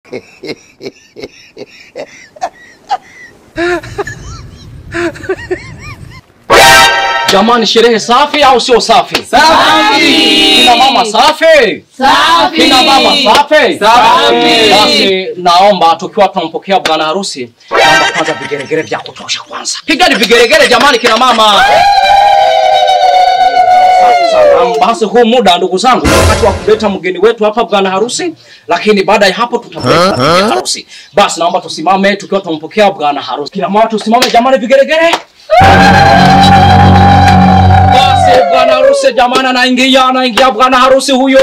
Jamani, sherehe safi au sio safi? Safi! Kina mama safi? Safi! Kina baba safi? Safi! Basi naomba tukiwa tunampokea bwana harusi, naomba kwanza vigeregere vya kutosha kwanza. Pigani vigeregere jamani, kina mama. Sawa, Basi huu muda ndugu zangu, ni wakati wa kuleta mgeni wetu hapa bwana harusi, lakini baada ya hapo tutamleta bibi harusi. Basi naomba tusimame tukiwa tunampokea bwana harusi. Kina mama tusimame jamani, vigeregere. Basi bwana harusi jamani, anaingia anaingia bwana harusi huyo.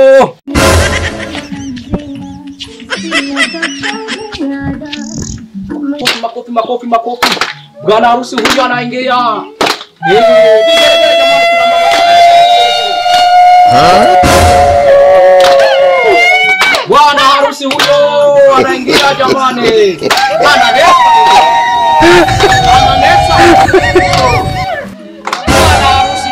Makofi, makofi, makofi, makofi. Bwana harusi huyo anaingia. Eh, vigelegele jamani, kuna mama. Bwana harusi huyo anaingia jamani. Ananesa. Ananesa. Bwana harusi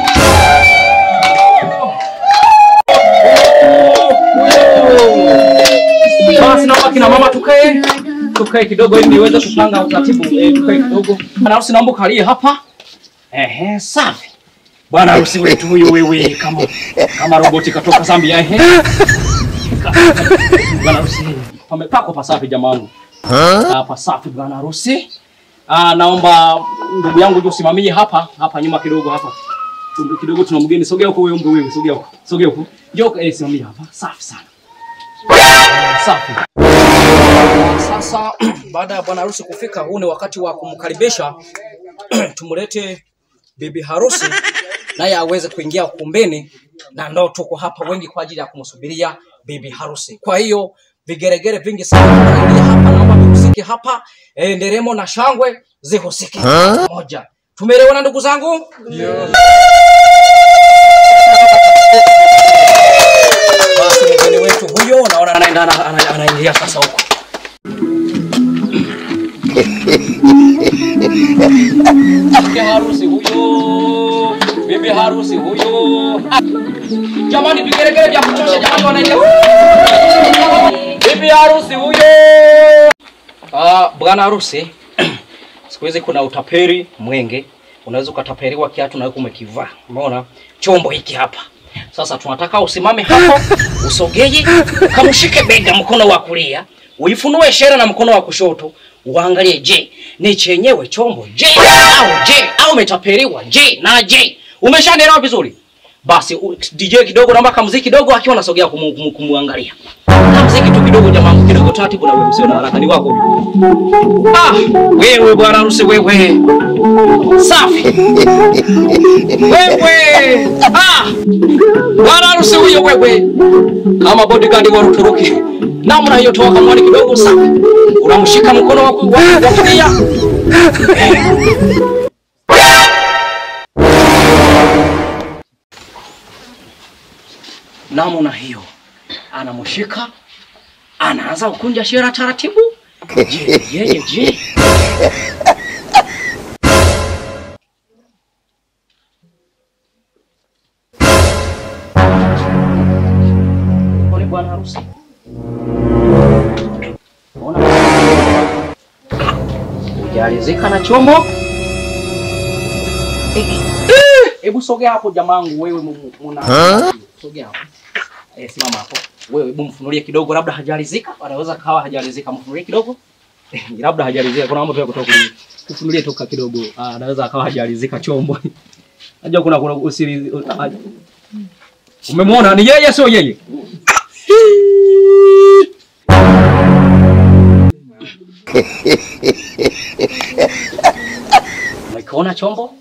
huyo. Basi naomba kina mama tukae tukae kidogo ili niweze kupanga utaratibu. Eh, tukae kidogo. Bwana harusi naomba ukalie hapa. Ehe, safi. Bwana harusi wetu huyu wewe kama kama roboti katoka Zambia ehe. Bwana harusi pamepakwa pasafi jamangu. Ah, pasafi bwana harusi. Ah, naomba ndugu yangu uje usimamie hapa hapa nyuma kidogo hapa. Tundu kidogo tuna mgeni. Sogea huko wewe umbe wewe, sogea huko. Sogea huko. Njoo eh, simamia hapa. Safi sana. Safi. Sasa baada ya bwana harusi kufika, huu ni wakati wa kumkaribisha tumlete bibi harusi naye aweze kuingia ukumbini, na ndo tuko hapa wengi kwa ajili ya kumsubiria bibi harusi. Kwa hiyo vigeregere vingi sana vinaingia hapa, naomba vihusike hapa, e, nderemo na shangwe zihusike moja. Tumeelewana ndugu zangu? Basi mgeni wetu huyo naona anaenda ana- ana- anaingia sasa huko. Bibi harusi huyo, bibi harusi huyo. Ah, Jamani, vigeregere vya kutosha jamani, wanaingia. Bibi harusi huyo. Ah, bwana harusi, siku hizi kuna utaperi mwenge, unaweza ukataperiwa kiatu na wewe umekivaa. Umeona chombo hiki hapa. Sasa tunataka usimame hapo, usogeye, ukamshike bega mkono wa kulia, uifunue shera na mkono wa kushoto, uangalie, je, ni chenyewe chombo je, au je, au umetapeliwa je, na je, umeshanielewa vizuri? Basi u- DJ kidogo, naomba kamziki kidogo, akiwa anasogea kumu, kumu, kumuangalia kamziki tu kidogo, jamaa kidogo, taratibu na wewe, usio na haraka, ni wako huyo. Ah, wewe bwana harusi wewe, safi wewe, ah, bwana harusi huyo wewe, kama bodyguard wa Uturuki, namna hiyo, toa kamwani kidogo, safi, unamshika mkono wa ku- wa wa kulia namna hiyo, anamshika anaanza kukunja shera taratibu. Je, yeye je, pole bwana harusi. Unaona? Hujalizika na chombo? Eh, eh, Hebu sogea hapo jamangu, wewe mu- mu- muna sogea hapo. Eh, simama hapo. Wewe hebu mfunulie kidogo, labda hajalizika. Anaweza kawa hajalizika, mfunulie kidogo. Eh, labda hajalizika. Kuna mambo tu ya kutoka kuli- kufunulie toka kidogo. Ah, anaweza akawa hajalizika chombo. Najua kuna kuna usiri ah, Umemwona ni yeye sio yeye? Umekiona chombo?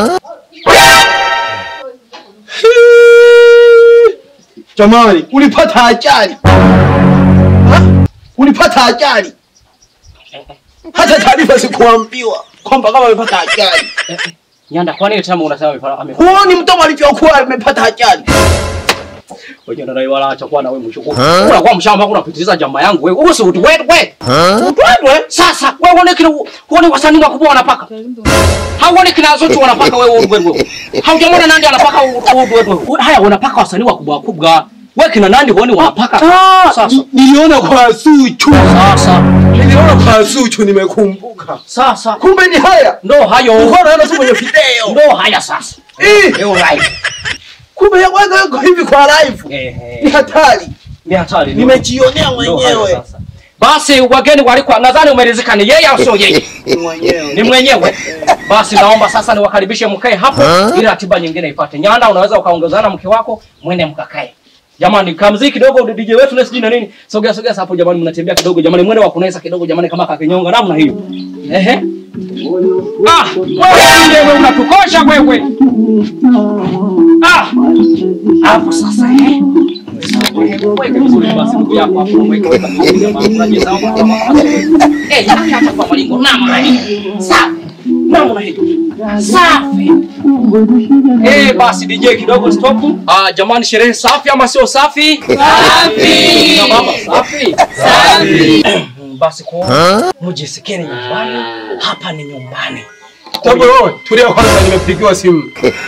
Jamani, ulipata ajali Ha? ulipata ajali, hata taarifa sikuambiwa kwamba kama amepata ajali. Nyanda, kwa nini tena unasema amepata amepata? Huoni mtoto alivyokuwa amepata ajali? Wewe ndio wala acha kuwa na wewe mwisho. Unakuwa mshamba unapitiliza jamaa yangu wewe. Wewe si utu wewe wewe. Utwendwe Sasa wewe uone kile uone wasanii wakubwa wanapaka. Hauoni kina zote wanapaka wewe wewe wewe. Haujamwona nani anapaka wewe wewe. Haya wanapaka wasanii wakubwa wakubwa. Wewe kina nani huoni wanapaka? Ah, Sasa. ni- niliona kwa Zuchu. Sasa. Niliona kwa Zuchu nimekumbuka. Sasa. Kumbe ni haya. Ndo hayo. Ulikuwa unaona tu kwenye video. Ndo haya sasa. Eh, Leo live. kumbe yakwanga yako hivi kwa live. Ni Ehe. hatari. Ni hatari. Nimejionea Ndo hayo mwenyewe. sasa. Basi wageni walikuwa nadhani umeridhika ni yeye au sio yeye? Mwenyewe. Ni mwenyewe. Basi naomba sasa niwakaribishe mkae hapo ili ratiba nyingine ifuate. Nyanda unaweza ukaongozana mke wako mwende mkakae. Jamani kamziki kidogo DJ wetu na sijui na nini. Sogea sogea hapo jamani mnatembea kidogo jamani mwende wa kunaweza kidogo jamani kama kakinyonga namna hiyo. Ehe. Ah, wewe wewe unatukosha wewe. Ah. Hapo sasa eh. Weke vizuri basi ndugu yako hapo weke weka vizuri jamani. Unajisahau kama Eh, yake hata kwa malingo namna hiyo. Safi. Namna hiyo. Safi. Eh, basi DJ kidogo stop. Ah, jamani sherehe safi ama sio safi? Safi. Na baba safi. Safi. Basi kwa mjisikieni nyumbani. Hapa ni nyumbani. Tabu wewe, tulia kwanza nimepigiwa simu.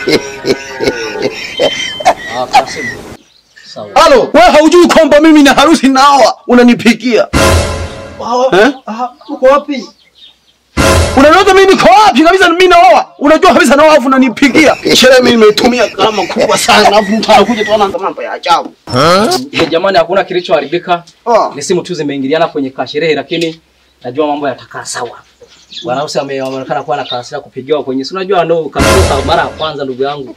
Ah, karibu. Sawa. Halo, wewe haujui kwamba mimi na harusi naoa, unanipigia. Eh? uko wapi? Unaniona mimi niko wapi kabisa mimi naoa. Unajua kabisa naoa afu unanipigia. Sherehe mimi nimetumia gharama kubwa sana alafu mtu anakuja tu anaanza mambo ya ajabu. Eh, jamani hakuna kilichoharibika. Ah. Ni simu tu zimeingiliana kwenye kasherehe lakini najua mambo yatakaa sawa. Bwana harusi ame- ameonekana kuwa na kasira kupigiwa kwenye. Si unajua ndo kabisa mara ya kwanza ndugu yangu.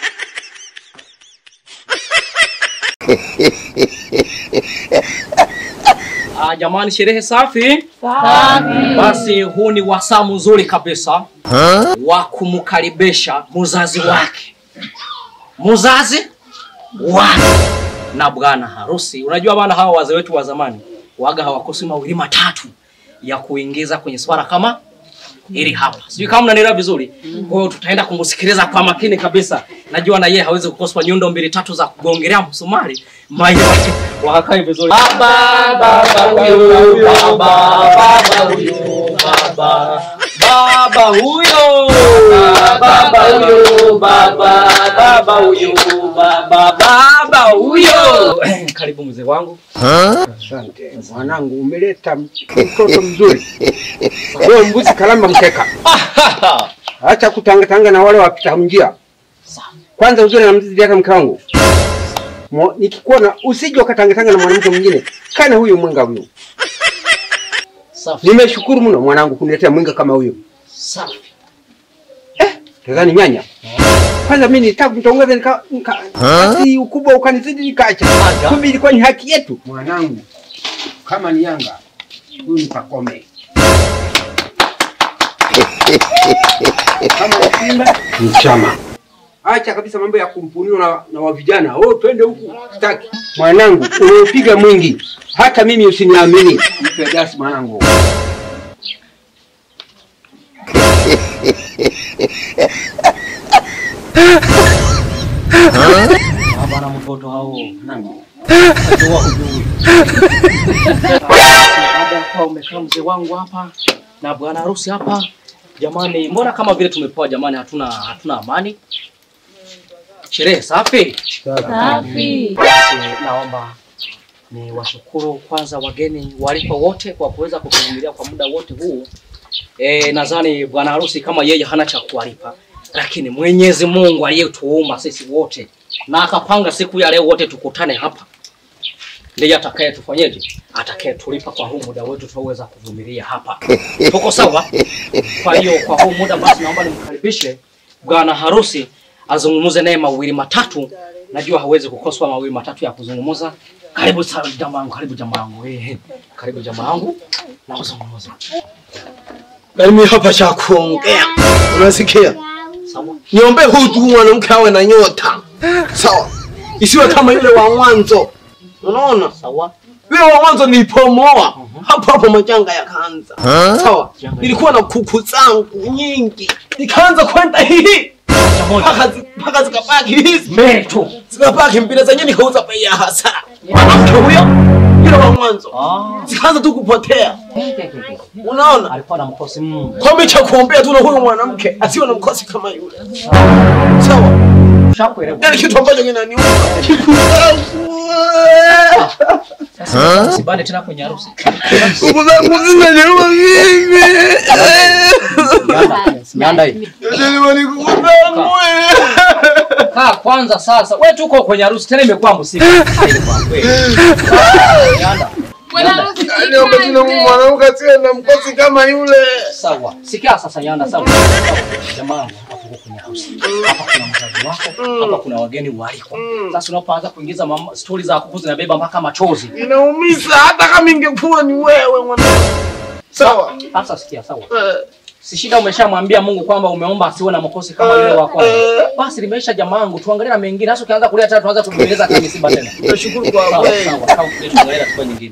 Ah, jamani sherehe safi. Basi huu ni wasaa mzuri kabisa wa kumkaribisha mzazi wake, mzazi wake na bwana harusi. Unajua bwana, hawa wazee wetu wa zamani waga hawakosi mawili matatu ya kuingiza kwenye swala kama hili hapa. Sijui kama mnanielewa vizuri. Kwa hiyo tutaenda kumsikiliza kwa makini kabisa. Najua na yeye hawezi kukosa nyundo mbili tatu za kugongelea msumari. Maana wakae vizuri. Baba baba huyo baba baba huyo baba baba huyo baba huyo baba baba huyo baba baba huyo. Karibu mzee wangu. Asante mwanangu, umeleta mtoto mzuri. Wewe mbuzi kalamba mkeka, acha kutangatanga na wale wapita njia. Kwanza uzuri na mzizi hata mke wangu. Mo- Nikikuona usije ukatangatanga na mwanamke mwingine, kana huyo mwinga huyo. Safi. Nimeshukuru mno mwanangu kuniletea mwinga kama huyo. Safi. Tazani nyanya. Kwanza mimi nitaka kumtongoza nika, nika basi ukubwa ukanizidi nikaacha. Acha. Kumbe ilikuwa ni haki yetu. Mwanangu, kama ni Yanga, huyu ni Pakome. kama ni Simba, ni Chama. Acha kabisa mambo ya kumpuniwa na, na wa vijana. Oh, twende huku. Sitaki. Mwanangu, umepiga mwingi. Hata mimi usiniamini. Mpe gasi mwanangu. Hapana mtoto hao. Ndio hujui. Baada ya kuwa umekaa mzee wangu hapa na bwana harusi hapa, jamani, mbona kama vile tumepoa jamani, hatuna hatuna amani. Sherehe safi. Safi. Basi naomba ni washukuru kwanza wageni waliko wote kwa kuweza kutuvumilia kwa muda wote huu. E, nadhani bwana harusi kama yeye hana cha kuwalipa, lakini Mwenyezi Mungu aliyetuumba sisi wote na akapanga siku ya leo wote tukutane hapa, ndiye atakaye tufanyeje, atakaye tulipa kwa huu muda wetu tuweza kuvumilia hapa. Tuko sawa? Kwa hiyo kwa huu muda basi, naomba nimkaribishe bwana harusi azungumze naye mawili matatu. Najua hawezi kukoswa mawili matatu ya kuzungumza. Karibu sana jamaa wangu, karibu jamaa wangu, eh, karibu jamaa wangu na uzungumze. Na mimi hapa cha kuongea. Unasikia? Sawa? Niombe huyu tu mwanamke awe na nyota. Sawa. Isiwe kama yule wa mwanzo. Unaona? Sawa? Yule wa mwanzo nilipomoa hapo hapo majanga yakaanza. Sawa. Nilikuwa na kuku zangu nyingi. Nikaanza kwenda hihi. Paka zi- paka zikabaki hizi. Mbele tu. Zikabaki mpira zenyewe nikauza bei ya hasara. Mwanamke huyo yule wa mwanzo. Ah. Zikaanza tu kupotea. Unaona? Alikuwa na mkosi mm. Kombe cha kuombea tu na huyo mwanamke asiwe na mkosi kama yule. Sawa. Shakuelewa. Yaani kitu ambacho kinaniuma. Sasa usibane tena kwenye harusi. Nguvu zangu zinaniuma mimi. Nyanda, nyanda hii. Jamani, nguvu zangu. Kaa kwanza sasa. Wewe tuko kwenye harusi tena imekuwa msiba. Ile kwa kweli. Nyanda. Bwana harusi Yaani wakati na mwanamke asiye na mkosi kama yule. Sawa. Sikia sasa Nyanda, sawa. Jamaa, hapa tuko kwenye harusi. Hapa kuna mzazi wako, hapa kuna wageni waalikwa. Sasa unapoanza kuingiza mama- stori za kuku zinabeba mpaka machozi. Inaumiza hata kama ingekuwa ni wewe mwanangu. Sawa. Sasa sikia, sawa. Eh, Si shida umeshamwambia Mungu kwamba umeomba asiwe na makosi kama yule wa kwanza. Basi limeisha jamaangu, tuangalie na mengine. Sasa ukianza kulia tena tuanza kubeleza kama misiba tena. Nashukuru kwa Sawa, kweli. sawa, sawa, tuendelee na siku nyingine.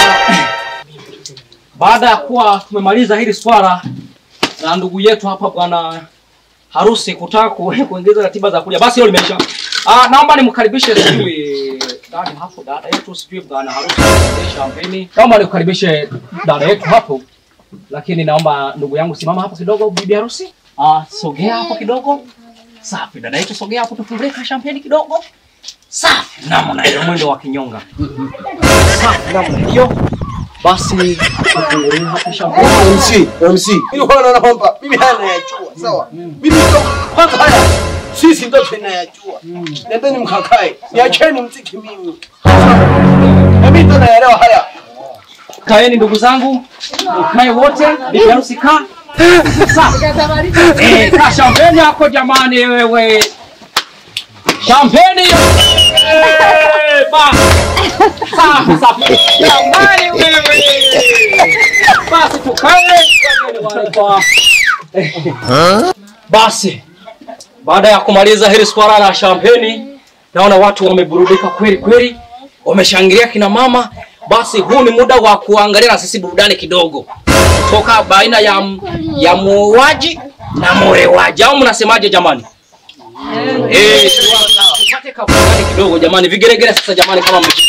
Baada ya kuwa tumemaliza hili swala na ndugu yetu hapa bwana harusi kutaka ku- kuongeza ratiba za kuja, basi hilo limeisha. Ah, naomba nimkaribishe sijui dada hapo, dada yetu sijui bwana harusi champagne. Naomba nikukaribishe dada yetu hapo, lakini naomba ndugu yangu simama hapo kidogo, bibi harusi. Ah, sogea hapo kidogo. Safi, dada yetu sogea hapo, tufungulie ka champagne kidogo. Safi, namna hiyo, mwendo wa kinyonga. Safi, namna hiyo. Basi tufungulie hapo champagne. MC, MC. Mimi kwa naona kwamba mimi haya nayajua, sawa? Mimi ndo kwanza haya sisi ndo tunayajua. Nendeni mkakae. Niacheni mziki mimi. Na mimi ndo naelewa haya. Kaeni ndugu zangu, mkae wote, bibi harusi kaa. Safi. Eh, kaa champagne yako jamani wewe. Champagne. Eh, ba. Safi, safi. Jamani wewe. Basi tukae. Wageni walikuwa. Basi baada ya kumaliza hili swala la champagne, naona watu wameburudika kweli kweli, wameshangilia kina mama. Basi huu ni muda wa kuangalia na sisi burudani kidogo kutoka baina ya, ya muoaji na molewaji, au mnasemaje jamani? Eh, tupate kaburudani kidogo jamani, vigelegele sasa jamani, kama mmechi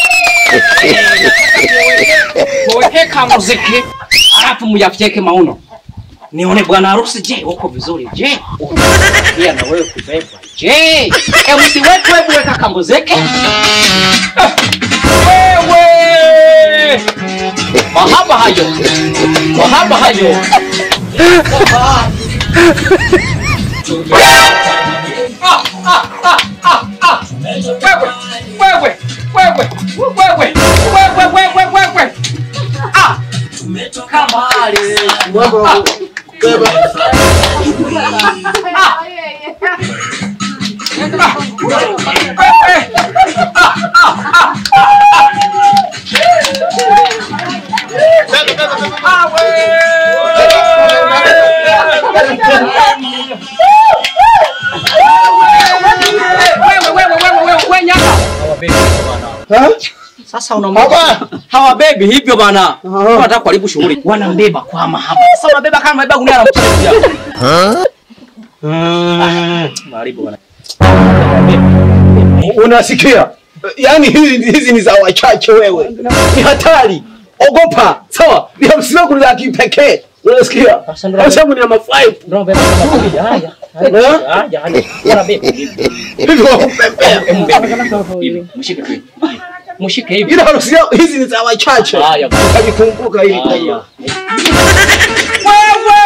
kuwekeka muziki alafu myafyeke mauno nione bwana harusi. Je, uko vizuri? Je, pia na wewe kubeba? Je, hebu si wetu, hebu weka kambozeke wewe. Mahaba hayo, mahaba hayo. Ah, ah, ah, ah, ah. Wewe, wewe, wewe, wewe, wewe, wewe, wewe. Ah, kambale. Mambo beba. Ha? Sasa unamwona hawabebi hivyo bana, wanataka kuharibu shughuli, wanambeba kwa mahaba. Sasa unabeba kama unabeba gunia la mchele Haribu bana. Unasikia? Yaani hizi hizi ni za wachache wewe. Ni hatari. Ogopa. Sawa? Ni hamsini yangu za kipekee. Unasikia? Sasa ndio- Kwa sababu ni ama five. Ndio beba kama kuja. Haya. Haya. Haya. haya. Wanabeba hivi. Hivi wa kupepea. Hebu beba. Hivi. Mshike hivi. Mshike hivi. Ila harusi yao hizi ni za wachache. Haya. Utajikumbuka hili. Haya. Wewe!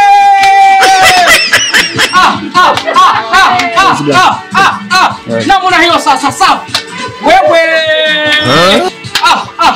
Ah, ah, ah, ah, ah, ah, ah, ah. Namna hiyo sasa safi. Wewe! Ah, ah.